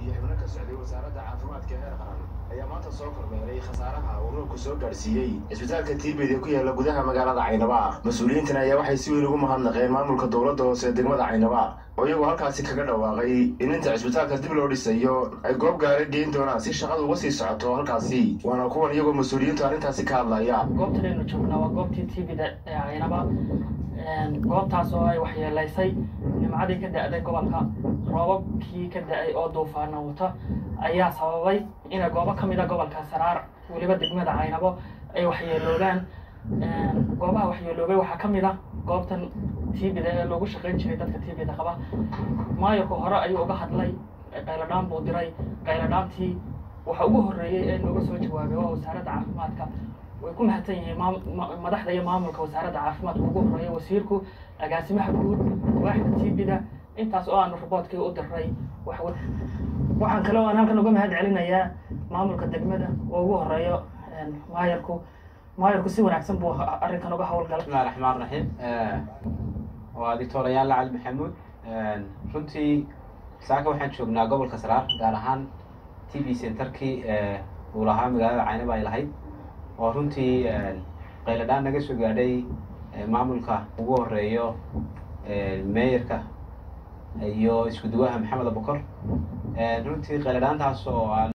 iyo xubno ka socday wasaaradda caafimaadka heer qaran ayaa maanta soo kormeeray khasaaraha uu roobku soo gaadhsiiyey cisbitaalka tiibid ee ku yaala gudaha magaalada caynaba mas-uuliyiintan ayaa waxay si weyn ugu mahadnaqeen maamulka dowladda hoose ee degmada caynaba oo iyagoo halkaasi kaga dhawaaqay in inta cisbitaalka dib loo dhisayo ay goob gaara geyn doonaan si shaqadu uga sii socoto halkaasi waana kuwan iyagoo mas-uuliyiintu arrintaasi ka hadlaya goobtan aynu joognaa waa goobtii tvda ee caynaba goobtaas oo ay waxyeelaysay nimcadii ka da-day gobolka roobabkii ka da-ay oo duufaana wata ayaa sababay inay goobo ka mida gobolka saraar weliba degmada caynabo ay waxyeeloobaan goobaha waxyeeloobay waxaa ka mid a goobtan tvda ee loogu shaqayn jiray dadka tvda qaba maayarku hore ayuu uga hadlay qayladhaan buu diray qayladhaantii waxa ugu horreeyey ee nooga soo jawaabay waa wasaaradda caafimaadka way ku mahadsan yihiin madaxda iyo maamulka wasaaradda caafimaadka ugu horreeya wasiirku agaasimaha guud waaxda tvda intaas oo aanu raboodkii u diray waxaan kale aan halkan uga mahad celinayaa maamulka degmada oo ugu horeeyo maayarku maayarku si wanaagsan buu arrinkan uga howlgalay bismillahi raxmaan raxiim waa doctor ayaanla cali maxamuud runtii saaka waxaan joognaa gobolka saraar gaar ahaan t v centerkii uu lahaa magaalada caynaba ay lahayd oo runtii qayladhaan naga soo gaadhay maamulka ugu horeeyo meeyarka iyo isku duwaha maxamed abukor runtii qayladhaantaas oo aan